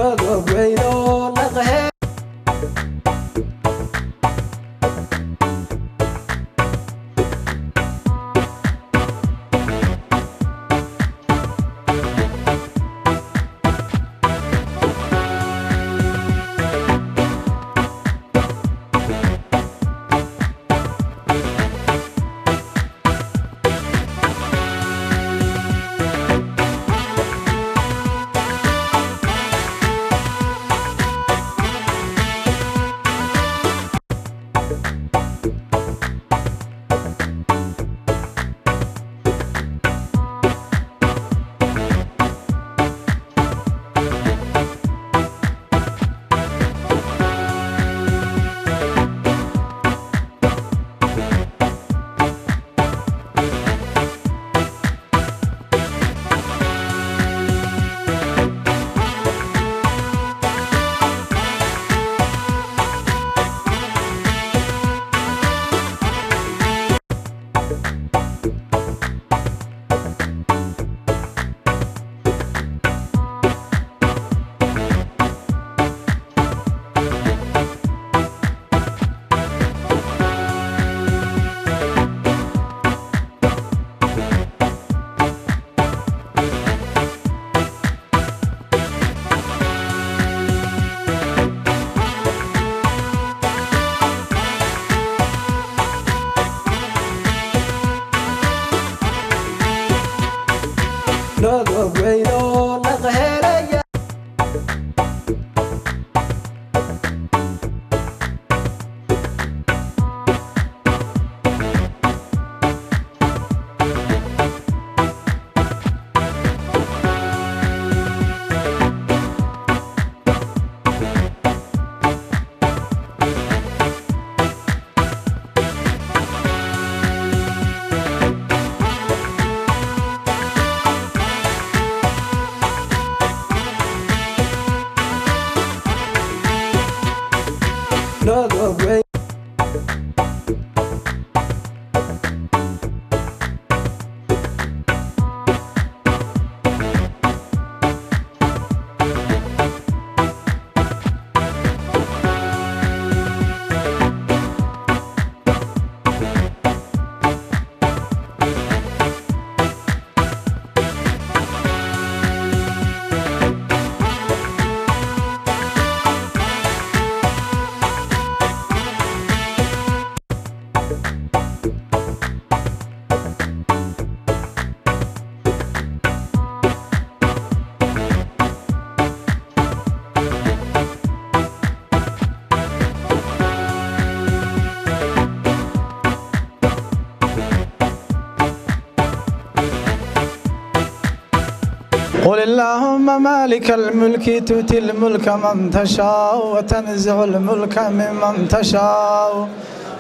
قل اللهم مالك الملك تؤتي الملك من تشاء وتنزع الملك ممن تشاء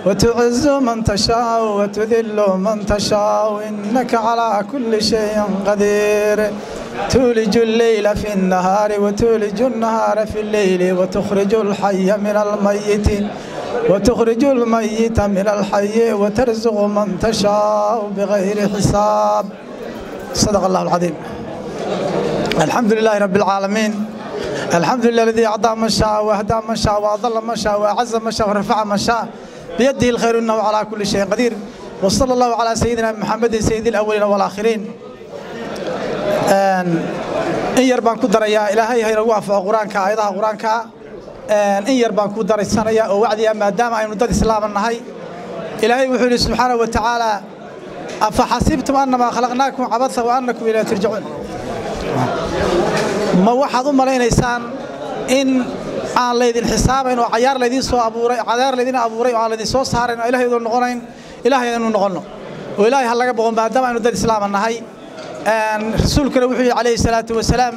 وتعز من تشاء وتذل من تشاء إنك على كل شيء قدير تولج الليل في النهار وتولج النهار في الليل وتخرج الحي من الميت وتخرج الميت من الحي وترزق من تشاء بغير حساب صدق الله العظيم الحمد لله رب العالمين الحمد لله الذي أعطى من شاء وأهدى من شاء وأضل من شاء وأعز من شاء ورفع من شاء بيده الخير إنه على كل شيء قدير وصلى الله على سيدنا محمد سيد الأولين والآخرين in yar baan ku darayaa ilaahay ha inagu waafaqo qur-aanka aayadaha qur-aanka in yar baan ku daraysanayaa oo wacdiya maadaama aynu dad islaama nahay ilaahay wuxuu yidhi subxaanahu wa tacaala afa xasibtum annamaa khalaqnaakum cabasa wa annakum ilaa turjacuun ma waxaad u malaynaysaan in aan laydin xisaabayn oo cayaar laydiin soo abuuray cayaar laydin abuuray oo aan laydin soo saarayn oo ilahay idin noqonayn ilahay aynu noqonno oo ilaahay ha laga boqo maadaama aynu dad islaama nahay rasuulkuna wuxuu yidhi calayhi salaatu wasalaam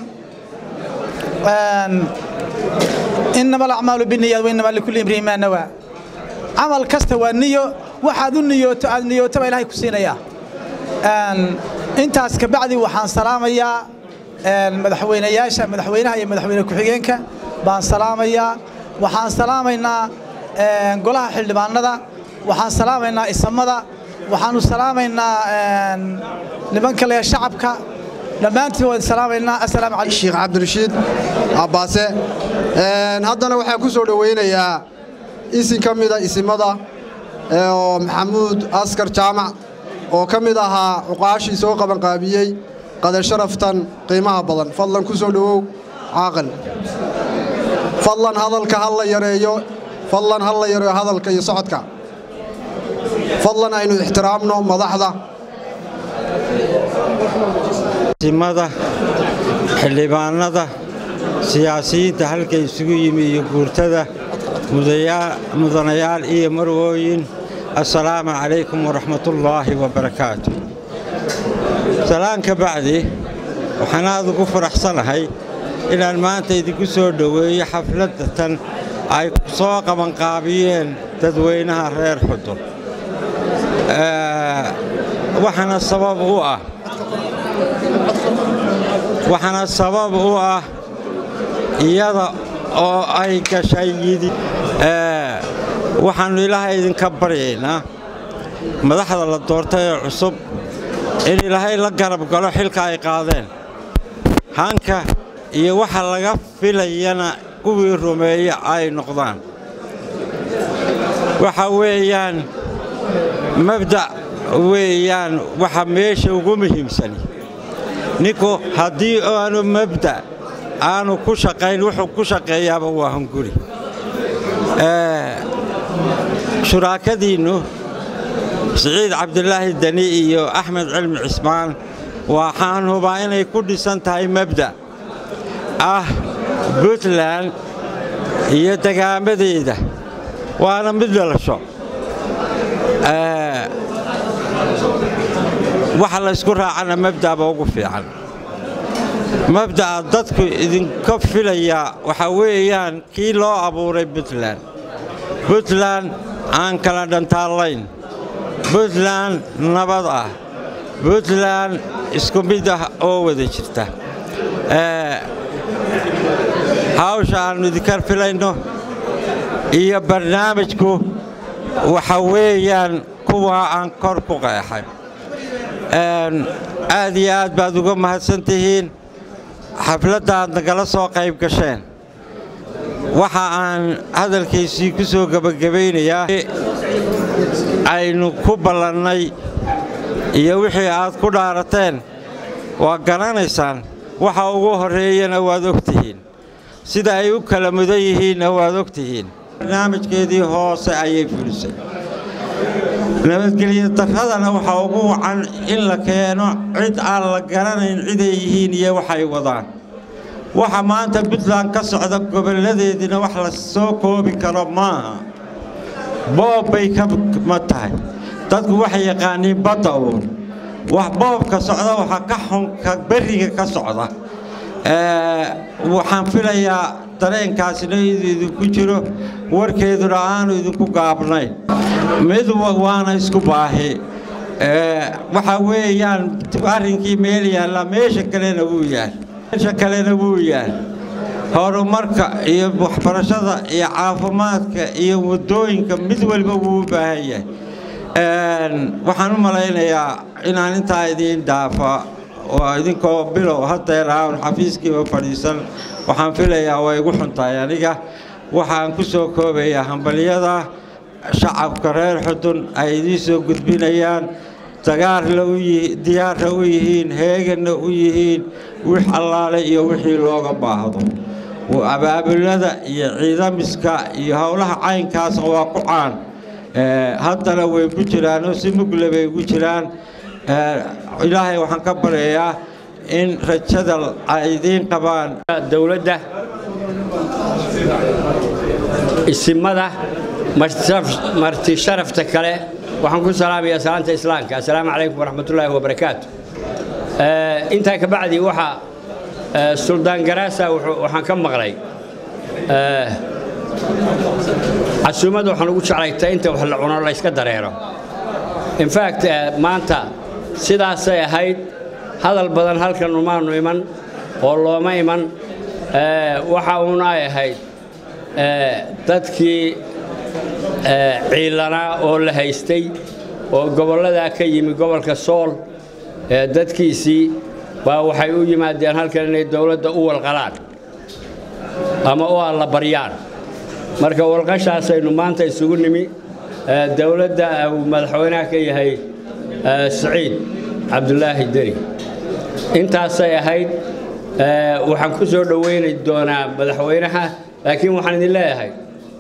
inama alacmaalu biniyaad wainama likulli imriin maa nawaa camal kasta waa niyo waxaad u niyooto aad niyooto baa ilahay ku siinayaa intaas kabacdi waxaan salaamayaa madaxweynayaasha madaxweynaha iyo madaxweyne ku-xigeenka baan salaamayaa waxaan salaamaynaa golaha xildhibaanada waxaan salaamaynaa isamada waxaanu salaamaynaa nimanka le shacabka dhammaantiin waan salaamaynaa assalaamu calaykum sheekh cabdirashiid abbaase haddana waxaan ku soo dhowaynayaa isin ka mida isimada oo maxamuud askar jaamac oo ka mid ahaa cuqaashii soo qabanqaabiyey qadar sharaftan qiimaha badan fadlan ku soo dhowow caaqil fadlan hadalka ha la yareeyo fadlan ha la yareeyo hadalka iyo socodka fadlan aynu ixtiraamno madaxda simada xildhibaanada siyaasiyiinta halka isugu yimi iyo guurtada mudanayaal iyo marwooyin assalaamu calaykum waraxmatullaahi wabarakaatu salaan ka bacdi waxaan aad ugu faraxsanahay inaan maanta idinku soo dhoweeyo xafladda tan ay soo qabanqaabiyeen dadweynaha reer xudur waxaana sabab u ah waxaana sabab u ah iyada oo ay gashay yidi waxaannu ilaahay idinka baryaynaa madaxda la doortay ee cusub in ilaahay la garab galo xilka ay qaadeen hanka iyo waxa laga filayana kuwii rumeeya ay noqdaan waxa weeyaan mabda' weeyaan waxa meesha ugu muhiimsani ninku haddii aanu mabda' aanu ku shaqayn wuxuu ku shaqeeyaaba waa hunguri shuraakadiinnu siciid cabdilaahi deni iyo axmed cilmi cismaan waxaan hubaa inay ku dhisan tahay mabda' ah puntland iyo degaamadeeda waana mid dhalasho waxa laysku raacana mabda'ba ugu fiican mabda'a dadku idinka filayaa waxaa weeyaan kii loo abuuray puntland puntland aan kala dhantaallayn puntland nabad ah puntland isku mid ah oo wada jirta hawsha aannu idinka filayno iyo barnaamijku waxa weeyaan kuwa aan kor ku qeexay aad iyo aad baad uga mahadsan tihiin xafladda aad nagala soo qayb gasheen waxa aan hadalkaysii ku soo gebagabaynayaa aynu ku ballannay iyo wixii aad ku dhaarateen waa garanaysaan waxa ugu horreeyana waad og tihiin sida ay u kala mudan yihiinna waad og tihiin barnaamijkeedii hoose ayay fulisay nabadgelyo darradana waxaa ugu wacan in la keeno cid aan la garanayn ciday yihiin iyo waxay wadaan waxa maanta puntland ka socda gobolladeediina wax la soo koobi karo maaha boob bay ka ma tahay dadku waxay yaqaaniin badda uun wax boobka socda waxaa ka xunka berriga ka socda waxaan filayaa dareenkaasina idinku jiro warkeeduna aanu idinku gaabnayn mid waana isku baahi waxa weeyaan arrinkii meel yaalla meesha kalena wuu yaal meesha kalena wuu yaal horumarka iyo waxbarashada iyo caafimaadka iyo waddooyinka mid walba wuu u baahan yahay waxaan u malaynayaa inaan intaa idiin dhaafa oo idinkoo bilow hadeer aan xafiiskiiba fadhiisan waxaan filayaa way igu xuntahay aniga waxaan ku soo koobayaa hambalyada shacabka reer xudun ay idiin soo gudbinayaan dagaarla diyaarra u yihiin heeganna u yihiin wix allaale iyo wixii looga baahdo abaabulada iyo ciidamiska iyo howlaha caynkaasna waa ku caan haddana way ku jiraanoo si mugle bay ugu jiraan ilaahay waxaan ka baryayaa in rajada ay idiin qabaan dowladda isimada marti sharafta kale waxaan ku salaamayaa salaanta islaamka assalaamu calaykum waraxmatullaahi wabarakaatu intaa ka bacdi waxaa suldaan garaasa waxaan ka maqlay casuumad waxaan ugu jeclayta inta wax la cuno la yska dareero infact maanta sidaasay ahayd hadal badan halkan umaanu iman oo looma iman waxa uun ay ahayd dadkii ciilanaa oo la haystay oo gobolladaa ka yimi gobolka sool dadkiisii baa waxay u yimaadeen halkan inay dowladda u walqalaan ama u alla baryaan marka walqashaasaynu maanta isugu nimi dowladda uu madaxweynaha ka yahay siciid cabdulaahi deri intaasay ahayd waxaan ku soo dhowayni doonaa madaxweynaha laakiin waxaan idin leeyahay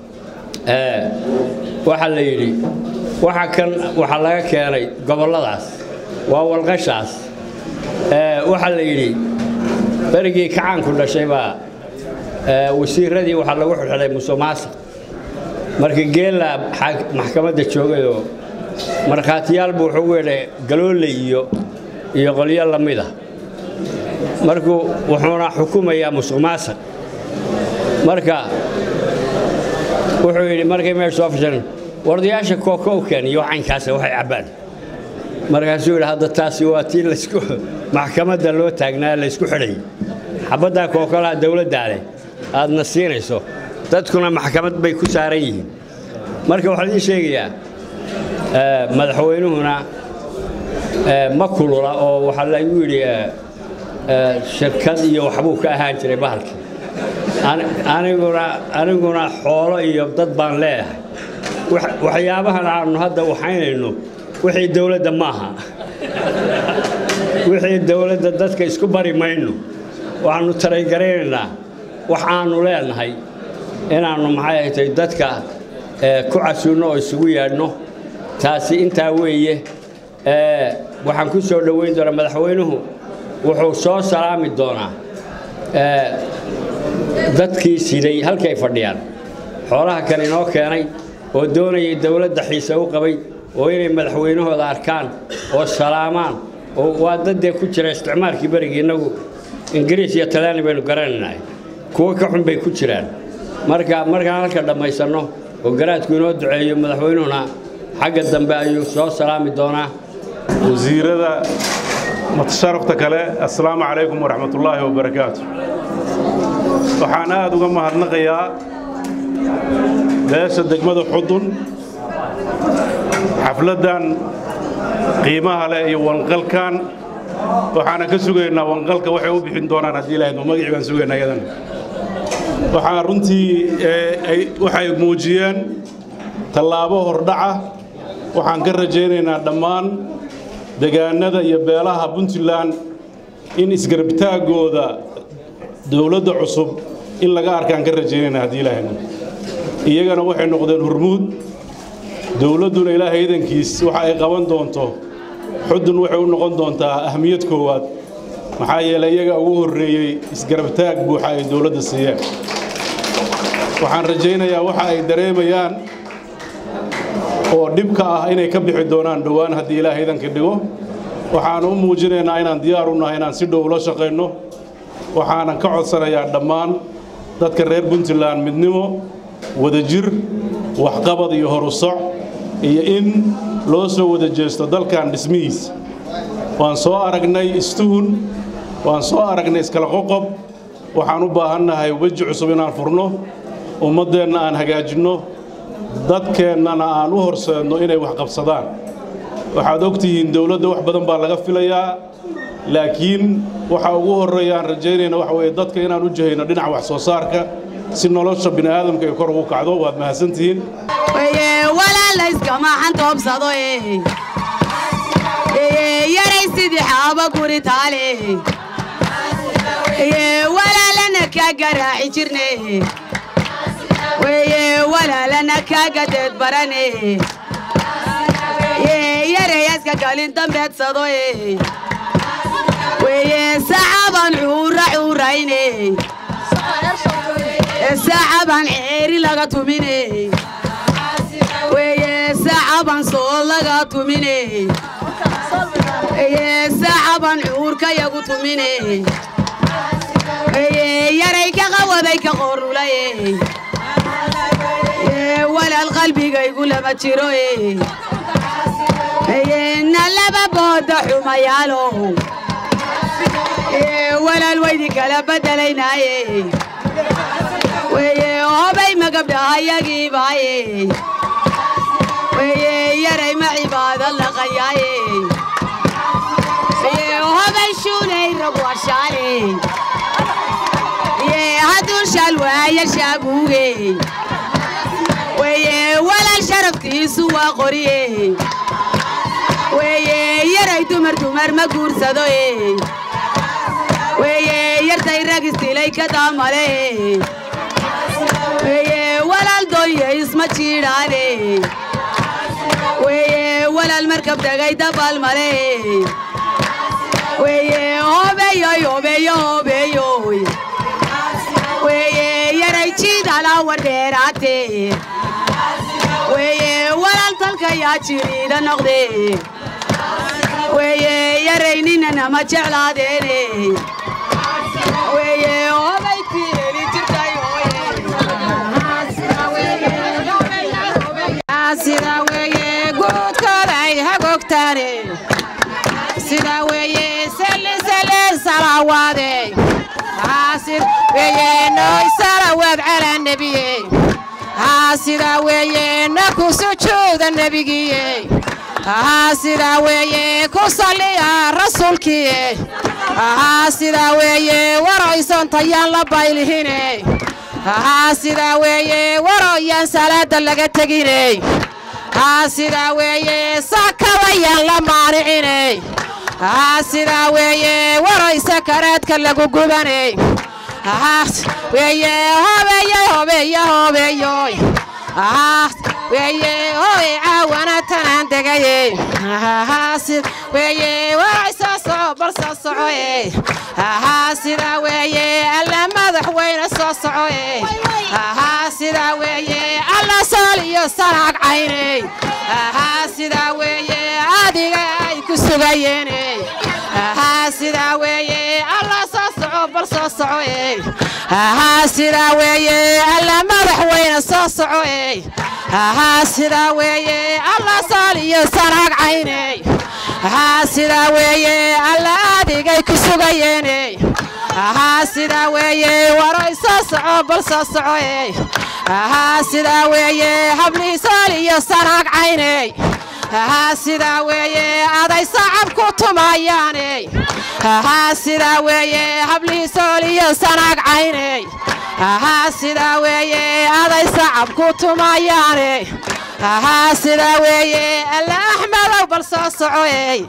waxaa la yidhi waxa kan waxaa laga keenay gobolladaas waa walqashaas waxaa la yidhi berigii kacaanku dhashay baa wasiiradii waxaa lagu xidxidhay musuqmaasuq markii geella maxkamadda joogayoo markhaatiyaal buu wuxuu weedhay galooley iyo iyo qolyo la mida markuu wuxuuna xukumayaa musuqmaasuq marka wuxuu yidhi markay meesha soo fashan wardayaasha kooko u keen iyo caynkaasa waxay cabbaan markaasuu yidhi hadda taasi waa tii laysku maxkamadda loo taagnaa laysku xidhay xabaddaa kookolaha dowladdaa leh aadna siinayso dadkuna maxkamad bay ku saaran yihiin marka waxaan idiin sheegayaa madaxweynuhuna ma kulula oo waxaa lagu yidhi shirkad iyo waxbuu ka ahaan jiray bahalkii aniguna aniguna xoolo iyo dad baan leeyahay waxyaabahan aanu hadda waxaynayno wixii dowladda maaha wixii dowladda dadka isku bari mayno waxaannu taraygaraynanaa wax aanu leenahay inaannu maxay haytay dadka ku casuunno oo isugu yeedhno taasi intaa weeye waxaan ku soo dhowayn doonaa madaxweynuhu wuxuu soo salaami doonaa dadkii siday halkay fadhiyaan xoolaha kan inoo keenay oo doonayay dowladda xiise u qabay oo inay madaxweynahooda arkaan oo salaamaan oo waa daddee ku jira isticmaalkii berigii innagu ingiriis iyo talyaani baynu garanaynahay kuwo ka xun bay ku jiraan marka markaan halka dhammaysanno oo garaadku inoo duceeyo madaxweynuhuna xagga dambe ayuu soo salaami doonaa wasiirada mutasharafta kale assalaamu calaykum waraxmatullaahi wabarakaatu waxaan aad uga mahadnaqayaa beesha degmada xudun xafladdan qiimaha leh iyo wanqalkan waxaana ka sugaynaa wanqalka waxay u bixin doonaan haddii ilahaydma magacii baan sugaynaa iyadana waxaa runtii waxay muujiyeen tallaabo hordhaca waxaan ka rajaynaynaa dhammaan degaanada iyo beelaha puntland in isgarabtaaggooda dowladda cusub in laga arkaan ka rajaynaynaa haddii ilaahayna iyagana waxay noqdeen hurmuud dowladduna ilaahay idankiis waxa ay qaban doonto xudun waxay u noqon doontaa ahmiyad koowaad maxaa yeelay iyaga ugu horreeyey isgarabtaag buuxa ay dowladda siiyeen waxaan rajaynayaa waxa ay dareemayaan oo dhibka ah inay ka bixi doonaan dhowaan haddii ilaahay idanka dhigo waxaan u muujinaynaa inaan diyaar u nahay inaan si dhow ula shaqayno waxaanan ka codsanayaa dhammaan dadka reer puntland midnimo wadajir waxqabad iyo horusoc iyo in loo soo wada jeesto dalkan dhismihiisa waan soo aragnay istuhun waan soo aragnay iskala qoqob waxaan u baahannahay weji cusub inaan furno ummaddeenna aan hagaajinno dadkeennana aan u horseedno inay wax qabsadaan waxaad og tihiin dowladda wax badan baa laga filayaa laakiin waxa ugu horreeya aan rajaynayna waxa weeye dadka inaan u jihayno dhinaca wax soo saarka si nolosha bini aadamka ay kor ugu kacdo waad mahadsantihiin walaalayskama xantoobsado yaray sidii xaaba guri taale walaalana kaa garaaci jirne walaalana kaa gadeed barane yarayaska galin dambeedsado saxaban cuura cuurayne saxaban ceeri laga tumine saxaban soo laga tumine saxaban cuurka yagu tumine yaray ka qawaday ka qorulaye walaal qalbigaygu lama jiro na laba booda xumayaalo walaal waydi kala bedelaynaaye hobay magabdhahayagiibaaye yaray ma cibaado laqayaaye hobay shuulay rag warshaaley yee hadduu shal waaya shaabuuge weye walaal sharaftiisu waa qoriye weye yaray dumar dumar ma guursado e weye yartay rag istilay ka daamale weye walaal dooye isma jiidhaane weye walaal markab tagay dabaal male weye hobeyoy hobeyo hobeyoy weye yaray jiidala wardheeraate weye walaal talka yaa jiriida noqde weye yaray ninanama jeclaadeene weye hobay tieli jirtay sida weeye guudkooda ay hagogtaane sida weeye sellisele salawaade haasid weeye nooy salawaad calaa nebiye haa sida weeye na ku sujuuda nebigiye haa sida weeye ku salliya rasuulkiye haa sida weeye waroysantayaan la baylihine haa sida weeye waroyaan salaada laga tegine haa sida weeye sakadayaan la maanicine haa sida weeye waroy sakaraadka lagu gubane haa weeye hobeeye hobeeye hobeeyoy haa weeye hoy caawana tanaan degaye haa sid weeye waroy soo soco bal soo socoe haa sida weeye alla madax weyne soo socoe haa sida weeye alla sool iyo sanaag cayne haa sida weeye adiga ay ku sugayeene haa sida weeye alla soo soco bal soo socoe haa sida weeye alla madax weyne soo socoe haa sida weeye alla sool iyo sanaag cayne haa sida weeye alla adigay ku sugayeene haa sida weeye waroy soo soco bal soo socoe haa sida weeye hablii sool iyo sanaag cayne haa sida weeye aday sacab ku tumayaane haa sida weeye hablii sool iyo sanaag cayne haa sida weeye aday sacab ku tumayaane haa sida weeye alla axmedow bal soo socoey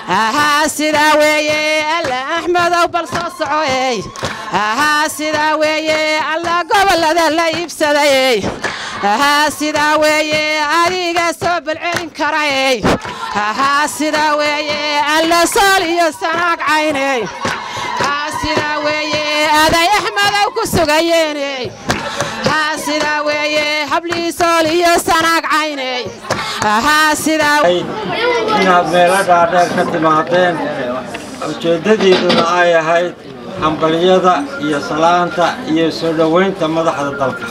haa sida weeye alla axmedow bal soo socoey haa sida weeye alla gobollada la iibsadayey haa sida weeye adiga soo balcelin karayey haa sida weeye alla sool iyo sanaag cayney haa sida weeye aday axmedow ku sugayeene haa sida weeye hablii sool iyo sanaag cayney haa sida inaad meelo dhaadheer ka timaadeen ujeeddadiiduna ay ahayd hambalyada iyo salaanta iyo soo dhowaynta madaxda dalka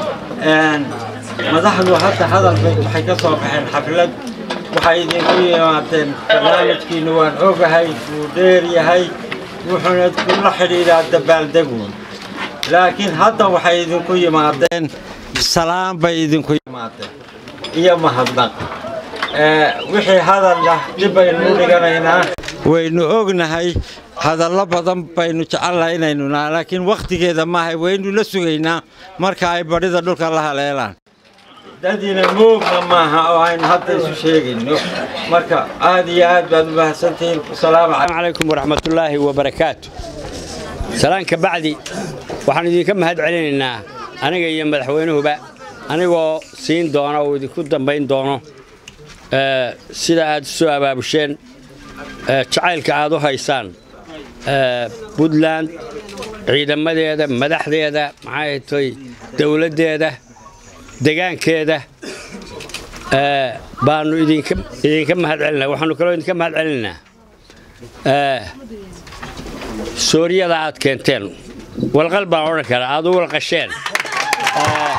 madaxdu hadda hadal bay waxay ka soo baxeen xaflad waxay idinku yimaadeen barnaamijkiinnu waan ogahay wuu dheer yahay wuxuuna kula xidhiidhaa dabaaldeguun laakiin hadda waxay idinku yimaadeen salaan bay idinku yimaadeen iyo mahadnaq wixii hadalna dib baynu u dhiganaynaa waynu ognahay hadallo badan baynu jecelnahay inaynu naha laakiin wakhtigeeda maaha waynu la sugaynaa marka ay badhida dhulka la haleelaan dadina moogna maaha oo aynu hadda isu sheegayno marka aad iyo aad baad u mahadsantihiin asalaamu السلام عليكم ورحمة الله وبركاته سلام كبعدي waxaan idinka mahad celinaynaa aniga iyo madaxweynuhuba anigoo siin doona oo idinku dambayn doono ee, sida aad soo abaabusheen ee, jacaylka aad u haysaan ee, puntland ciidamadeeda madaxdeeda maxay tahay dowladdeeda degaankeeda ee, baanu idinka idinka mahad celinaa waxaanu kaloo idinka mahad celinaynaa ee, sooriyada aad keenteen walqal baan odhan karaa aad u walqasheen Ee,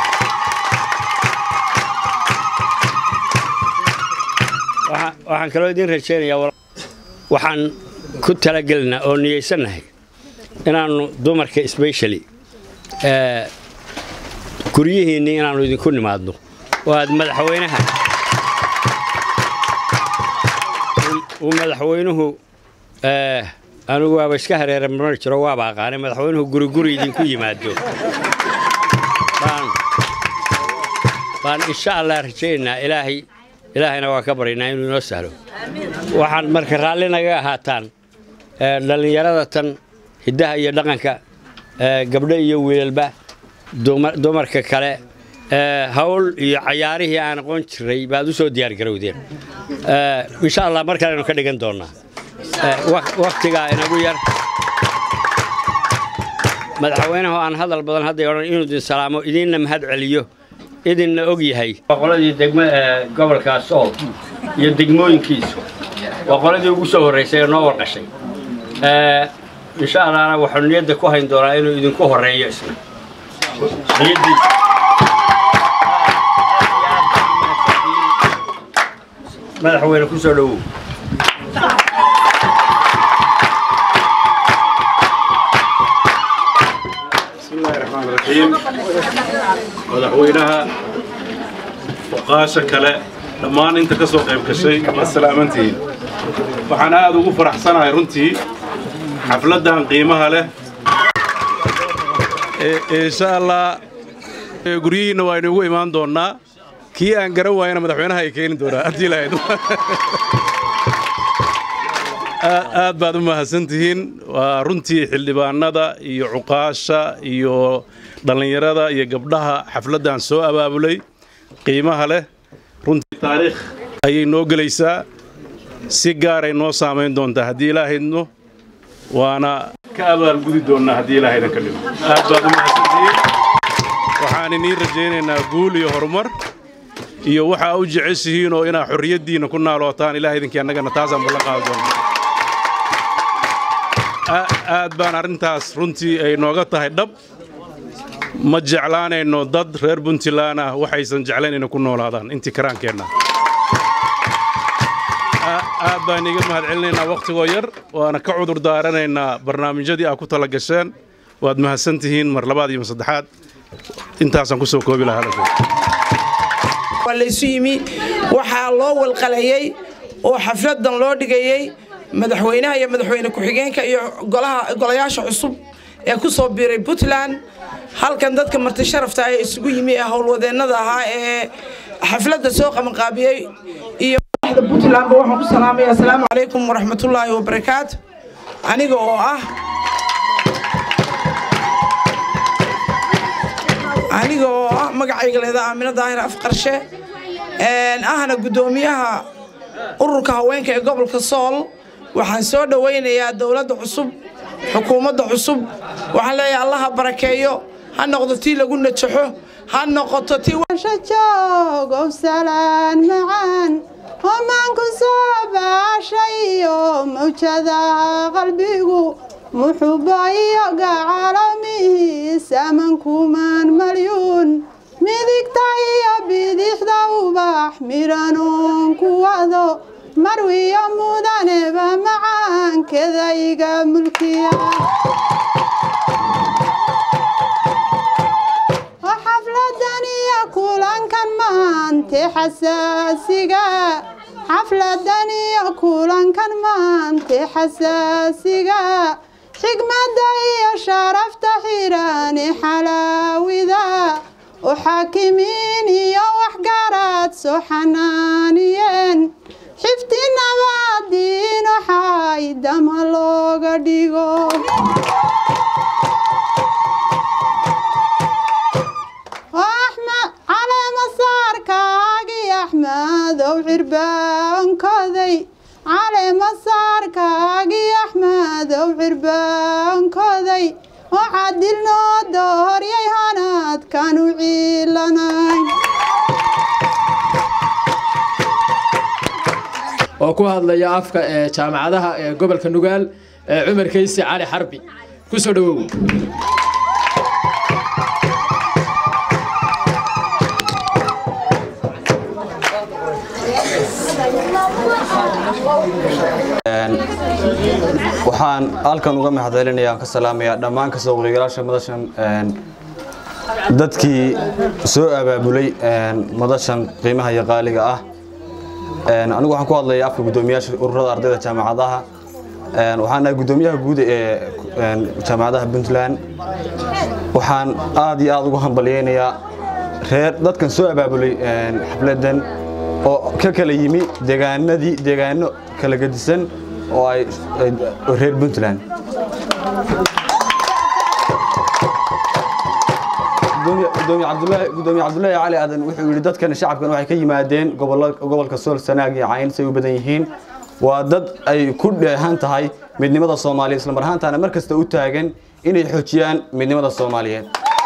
waxa- waxaan kaloo idin rajaynayaa wal- waxaan ku talagelinaa oo niyeysannahay inaannu dumarka specially ee, guryihiinnii inaannu idinku nimaadno oo aad madaxweynaha uu- uu madaxweynuhu ee, anigu waaba iska hareera marmar jiro waaba aqaanay madaxweynuhu guri guri idinku yimaado baan baan insha allah rajaynaynaa ilaahay ilaahayna waa ka baryaynaa inuu inoo sahlo waxaan marka raalli naga ahaataan ee, dhallinyarada tan hiddaha iyo dhaqanka ee, gabdho iyo wiilalba dumar- dumarka kale ee, hawl iyo cayaarihii aan aqoon jiray baad u soo diyaargarowdeen Ee, insha allah mar kalenu ka dhigan doonaa Ee, wak- waktigaa inagu yar madaxweynahu aan hadal badan hadday odhan inuu idin salaamo idinna mahad celiyo idinna og yahay waa qoladii degma ee gobolka sool iyo degmooyinkiisu waa qoladii ugu soo horraysay ee noo warqashay Ee, insha allahna waxaanu niyadda ku hayn doonaa inuu idinku horreeyo isna niyaddiisa madaxweyne ku soo dhowow بسم الله الرحمن الرحيم madaxweynaha oqaasha kale dhammaan inta ka soo qayb gashay waa salaamantihiin waxaan aad ugu faraxsanahay runtii xafladdan qiimaha leh insha allah ee, guryihiinna waa inugu imaan doonnaa kii aan garan waayana madaxweynaha ay keeni doonaa haddii lahayd aad baad u mahadsantihiin waa runtii xildhibaanada iyo cuqaasha iyo dhallinyarada iyo gabdhaha xafladdan soo abaabulay qiimaha leh runtii taariikh ayay noo gelaysaa si gaaray noo saamayn doontaa haddii ilaahayno waana ka abaalgudi doonnaa haddii ilaahaydan ka dhigo aad baad u mahadsantihiin waxaan iniin rajaynaynaa guul iyo horumar iyo waxaa u jeceshihiin oo inaa xorriyaddiinna ku naalootaan ilaah idinkii annagana taasaan ballan qaadi doonaa A- aad baan arrintaas runtii ay nooga tahay dhab ma jeclaanayno dad reer puntland ah waxaysan jeclayn inay ku noolaadaan intii karaankeenna A- aad baan iga mahad celinaynaa wakhtigoo yar waana ka cudur daaranaynaa barnaamijyadii aad ku tala gasheen waad mahadsan tihiin mar labaad iyo mar saddexaad intaasaan ku soo koobi lahaa hadalkayga. waa laysu yimi waxaa loo walqalayey oo xafladan loo dhigayey madaxweynaha iyo madaxweyne ku-xigeenka iyo golaha golayaasha cusub ee ku soo biiray puntland halkan dadka marti sharafta ee isugu yimi ee howlwadeennada ahaa ee xafladda soo qabanqaabiyey iyo madaxda puntlandba waxaan ku salaamaya asalaamu calaykum waraxmatullaahi wabarakaatu aniga oo ah aniga oo ah magacayga leeda aamino daahir afqarshe een, ahna guddoomiyaha ururka haweenka ee gobolka sool waxaan soo dhowaynayaa dowladda cusub xukuumadda cusub waxaan leeyahay allaha barakeeyo ha noqdo tii lagu najaxo ha noqoto tii joogow salaan macaan homaanku soo baashayo mawjada qalbigu muxubo iyo gacalamihi samankumaan malyuun midigta iyo bidixda ubax midhanuun ku wado marwiyo mudaneba macaankeda iga mulkiya oo xafladan iyo kulankan maante xasaasiga xafladan iyo kulankan maante xasaasiga xigmadda iyo sharafta xiraani xalaawida oo xaakimiin iyo waxgaraad soo xanaaniyeen xifti nabadiin waxay dama looga dhigo axmed caleema saarkaagii axmedow cirbaankoday caleema saarkaagii axmedow cirbaankoday oo cadil noo dooryay hanaadkanu ciilanayn oo ku hadlaya afka ee jaamacadaha ee gobolka nugaal ee cumar kaysi cali xarbi ku soo dhowow waxaan halkan uga mahadcelinayaa ka salaamayaa dhammaan kasoo qaybgalaasha madashan een, dadkii soo abaabulay een, madashan qiimaha iyo qaaliga ah Een, anigu waxaan ku hadlayaa afka guddoomiyaasha ururada ardayda jaamacadaha waxaan nahay guddoomiyaha guud ee jaamacadaha puntland waxaan aad iyo aad ugu hambalyaynayaa reer dadkan soo abaabulay xafladan oo ka kala yimi deegaanadii deegaano kala gedisan oo ay reer puntland gudoomiye cabdulaahi cali aadan wuxuu yidhi dadkan shacabkan waxay ka yimaadeen gobolka sool sanaag iyo cayn say u badan yihiin waa dad ay ku dheehan tahay midnimada soomaaliyeed islamar ahaantaana mar kasta u taagan inay xoojiyaan midnimada soomaaliyeed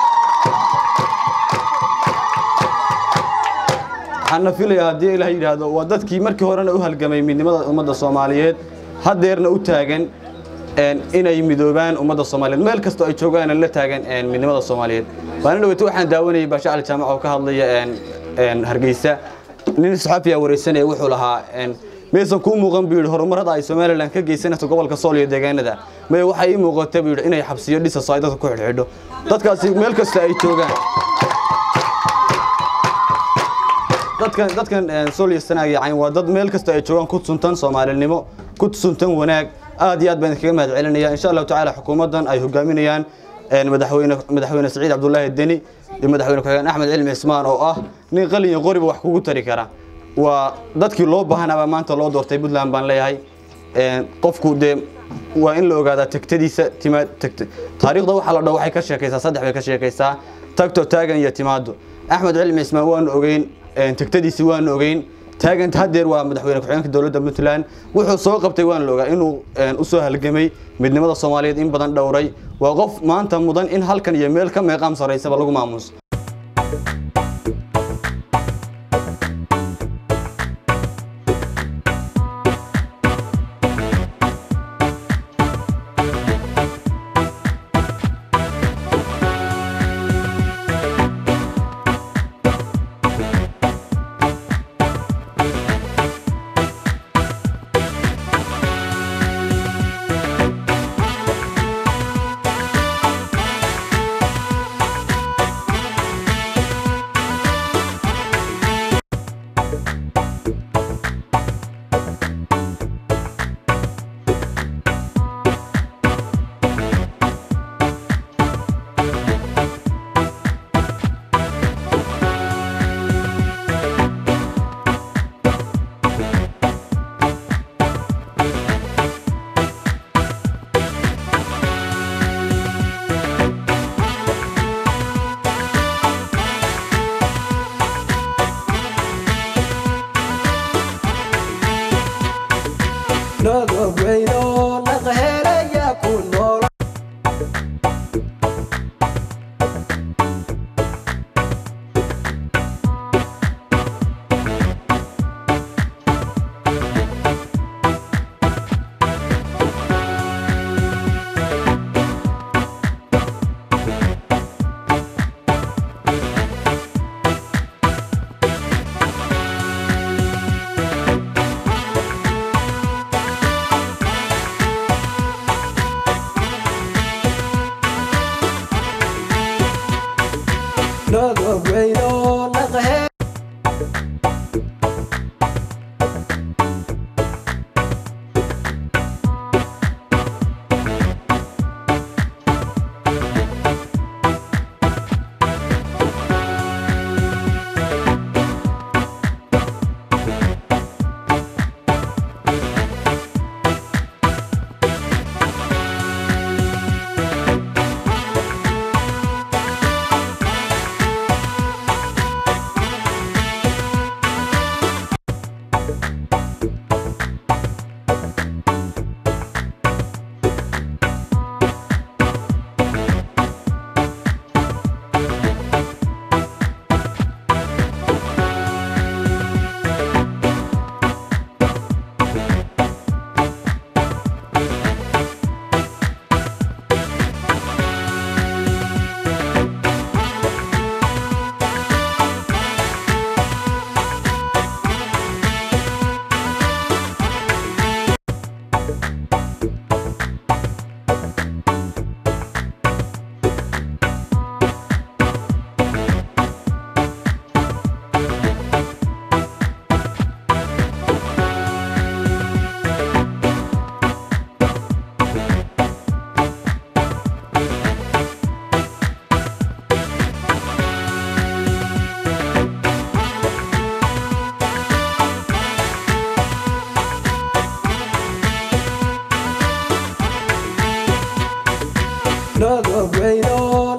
waxaana filayaa haddii ilaah yidhaahdo waa dadkii markii horena u halgamay midnimada ummadda soomaaliyeed haddeerna u taagan inay midoobaan ummadda soomaaliyeed meel kastoo ay joogaan la taagan midnimada soomaaliyeed maalin dhaweyta waxaan daawanayay baasha cali jaamac oo ka hadlaya hargeysa nin saxaafiya wareysanaya wuxuu lahaa maysan kuu muuqan buu yidhi horumarada ay somalilan ka geysanayso gobolka sool iyo deegaanada may waxay ii muuqata buu yidhi inay xabsiyo dhisaso ay dadka ku xidhxidho dadkaasi meel kasta ay joogaan dadkan dadkan sool iyo sanaag iyo cayn waa dad meel kasta ay joogaan ku suntan soomaalinimo ku suntan wanaag aad iyo aad baan kaga mahad celinaya insha allahu tacaala xukuumaddan ay hogaaminayaan madaxweyne madaxweyne saciid cabdulaahi deni iyo madaxweyne ku-xigeen axmed cilmi cismaan oo ah nin qalin iyo qoriba wax kugu tari kara waa dadkii loo baahanaabaa maanta loo doortay puntland baan leeyahay qofku dee waa in la ogaadaa tegtadiisa timaad tagta taariikhda waxa la dhaho waxay ka sheekaysaa saddex bay ka sheekaysaa tagto taagan iyo timaado axmed cilmi cismaan waanu ogeyn tegtadiisi waanu ogeyn taaganta haddeer waa madaxweyne ku-xigeenka dowladda puntland wuxuu soo qabtay waan la ogaa inuu u soo halgamay midnimada soomaaliyeed in badan dhowray waa qof maanta mudan in halkan iyo meel ka meeqaam saraysaba lagu maamuuso godobeyno